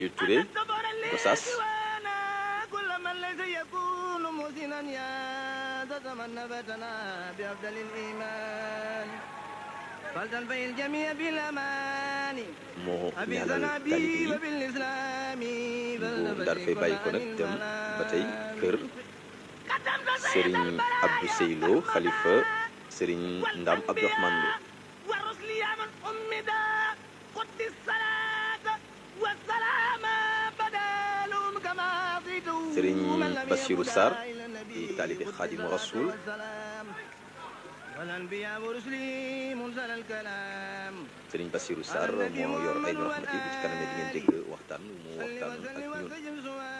yu Touré Gossas moo ñaanal taalib yi bu dar fay bàyyi ko nag dem ba tey kër Serigne Abdou Seylo xalifa Serigne Ndam Abdourahmane Lo Serigne Bassirou Sarr di taalibe Xaadimu Rasuul Serigne Bassirou Sarr moo yor ay rahmati bu ci kanamee di ngeen dégg waxtaan mu waxtaan ak ñun